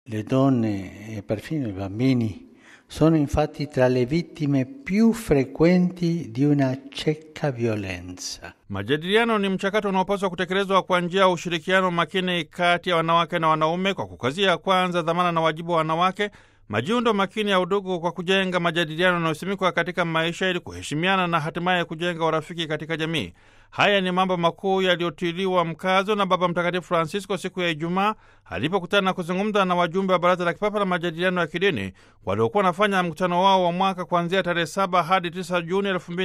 Le donne e perfino i bambini sono infatti tra le vittime più frequenti di una cieca violenza. Majadiliano ni mchakato unaopaswa kutekelezwa kwa njia ya ushirikiano makini kati ya wanawake na wanaume kwa kukazia kwanza dhamana na wajibu wa wanawake, majiundo makini ya udugu kwa kujenga majadiliano yanayosimikwa katika maisha ili kuheshimiana na hatimaye kujenga urafiki katika jamii. Haya ni mambo makuu yaliyotiliwa mkazo na Baba Mtakatifu Francisco siku ya Ijumaa alipokutana na kuzungumza na wajumbe wa Baraza la Kipapa la Majadiliano ya Kidini waliokuwa wanafanya mkutano wao wa mwaka kuanzia tarehe 7 hadi 9 Juni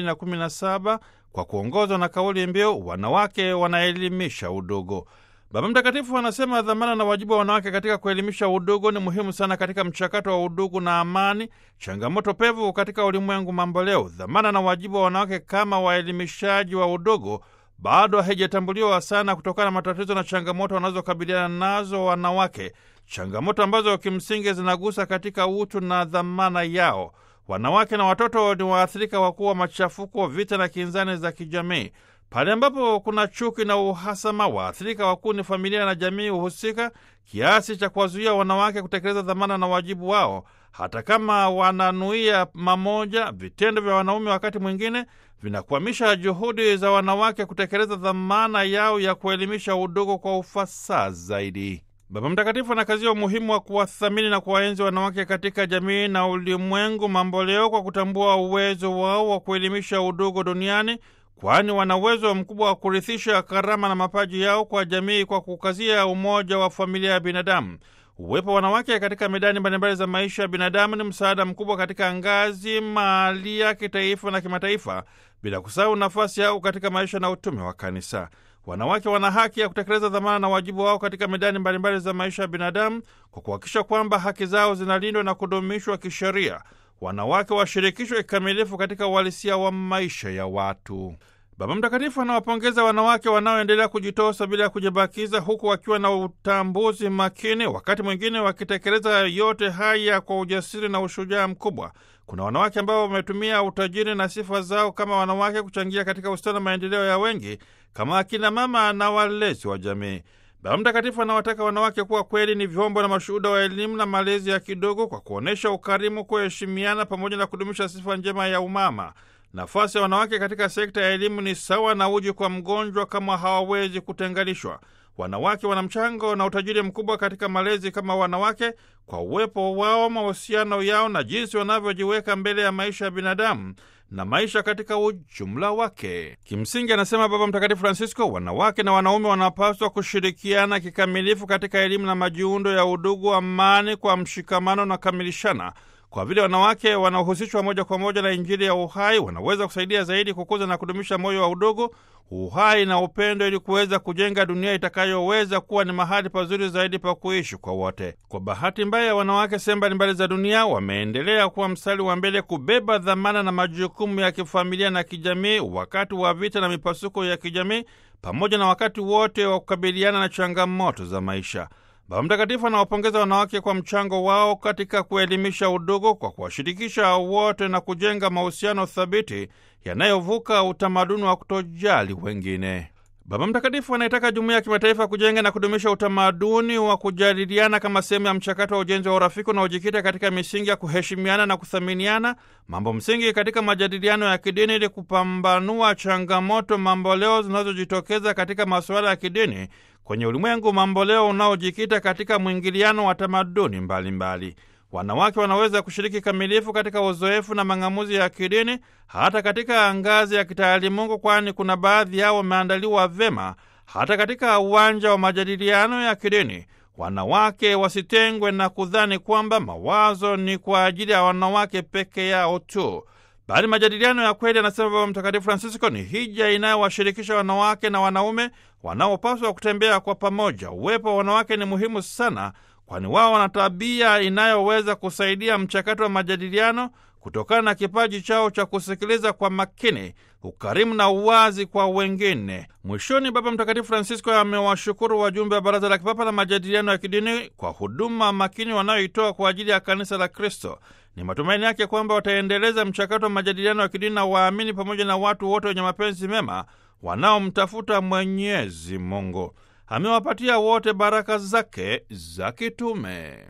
2017 kwa kuongozwa na kauli mbiu wanawake wanaelimisha udugu. Baba Mtakatifu anasema dhamana na wajibu wa wanawake katika kuelimisha udugu ni muhimu sana katika mchakato wa udugu na amani, changamoto pevu katika ulimwengu mamboleo. Dhamana na wajibu wa wanawake kama waelimishaji wa udugu bado haijatambuliwa sana kutokana na matatizo na changamoto wanazokabiliana nazo wanawake, changamoto ambazo kimsingi zinagusa katika utu na dhamana yao. Wanawake na watoto ni waathirika wakuu wa machafuko, vita na kinzani za kijamii. Pale ambapo kuna chuki na uhasama, waathirika wakuu ni familia na jamii husika, kiasi cha kuwazuia wanawake kutekeleza dhamana na wajibu wao. Hata kama wananuia mamoja, vitendo vya wanaume wakati mwingine vinakwamisha juhudi za wanawake kutekeleza dhamana yao ya kuelimisha udugu kwa ufasaha zaidi. Baba Mtakatifu anakazia umuhimu wa kuwathamini na kuwaenzi wanawake katika jamii na ulimwengu mamboleo kwa kutambua uwezo wao wa kuelimisha udugu duniani kwani wana uwezo mkubwa wa kurithisha karama na mapaji yao kwa jamii kwa kukazia umoja wa familia ya binadamu. Uwepo wa wanawake katika medani mbalimbali za maisha ya binadamu ni msaada mkubwa katika ngazi mahalia, kitaifa na kimataifa, bila kusahau nafasi yao katika maisha na utume wa Kanisa. Wanawake wana haki ya kutekeleza dhamana na wajibu wao katika medani mbalimbali za maisha ya binadamu kwa kuhakikisha kwamba haki zao zinalindwa na kudumishwa kisheria. Wanawake washirikishwe kikamilifu katika uhalisia wa maisha ya watu. Baba Mtakatifu anawapongeza wanawake wanaoendelea kujitosa bila ya kujibakiza, huku wakiwa na utambuzi makini, wakati mwingine wakitekeleza yote haya kwa ujasiri na ushujaa mkubwa. Kuna wanawake ambao wametumia utajiri na sifa zao kama wanawake kuchangia katika ustawi na maendeleo ya wengi kama akina mama na walezi wa jamii. Baba Mtakatifu anawataka wanawake kuwa kweli ni vyombo na mashuhuda wa elimu na malezi ya kidogo kwa kuonyesha ukarimu, kuheshimiana pamoja na kudumisha sifa njema ya umama. Nafasi ya wanawake katika sekta ya elimu ni sawa na uji kwa mgonjwa, kama hawawezi kutenganishwa. Wanawake wana mchango na utajiri mkubwa katika malezi kama wanawake, kwa uwepo wao, mahusiano yao na jinsi wanavyojiweka mbele ya maisha ya binadamu na maisha katika ujumla wake. Kimsingi, anasema Baba Mtakatifu Francisco, wanawake na wanaume wanapaswa kushirikiana kikamilifu katika elimu na majiundo ya udugu, amani, kwa mshikamano na kamilishana kwa vile wanawake wanaohusishwa moja kwa moja na Injili ya uhai wanaweza kusaidia zaidi kukuza na kudumisha moyo wa udugu, uhai na upendo, ili kuweza kujenga dunia itakayoweza kuwa ni mahali pazuri zaidi pa kuishi kwa wote. Kwa bahati mbaya, wanawake sehemu mbalimbali za dunia wameendelea kuwa mstari wa mbele kubeba dhamana na majukumu ya kifamilia na kijamii, wakati wa vita na mipasuko ya kijamii, pamoja na wakati wote wa kukabiliana na changamoto za maisha. Baba Mtakatifu anawapongeza wanawake kwa mchango wao katika kuelimisha udugu kwa kuwashirikisha wote na kujenga mahusiano thabiti yanayovuka utamaduni wa kutojali wengine. Baba Mtakatifu anaitaka jumuiya ya kimataifa kujenga na kudumisha utamaduni wa kujadiliana kama sehemu ya mchakato wa ujenzi wa urafiki unaojikita katika misingi ya kuheshimiana na kuthaminiana, mambo msingi katika majadiliano ya kidini, ili kupambanua changamoto mamboleo zinazojitokeza katika masuala ya kidini kwenye ulimwengu mamboleo unaojikita katika mwingiliano wa tamaduni mbalimbali. Wanawake wanaweza kushiriki kamilifu katika uzoefu na mang'amuzi ya kidini hata katika ngazi ya kitaalimungu, kwani kuna baadhi yao wameandaliwa vema hata katika uwanja wa majadiliano ya kidini. Wanawake wasitengwe na kudhani kwamba mawazo ni kwa ajili ya wanawake peke yao tu, bali majadiliano ya kweli, anasema Baba Mtakatifu Francisco, ni hija inayowashirikisha wanawake na wanaume wanaopaswa kutembea kwa pamoja. Uwepo wa wanawake ni muhimu sana, kwani wao wana tabia inayoweza kusaidia mchakato wa majadiliano kutokana na kipaji chao cha kusikiliza kwa makini, ukarimu na uwazi kwa wengine. Mwishoni, Baba Mtakatifu Francisco amewashukuru wajumbe wa Baraza la Kipapa la Majadiliano ya Kidini kwa huduma makini wanayoitoa kwa ajili ya Kanisa la Kristo. Ni matumaini yake kwamba wataendeleza mchakato wa majadiliano ya kidini na waamini pamoja na watu wote wenye mapenzi mema wanaomtafuta Mwenyezi Mungu. Amewapatia wote baraka zake za kitume.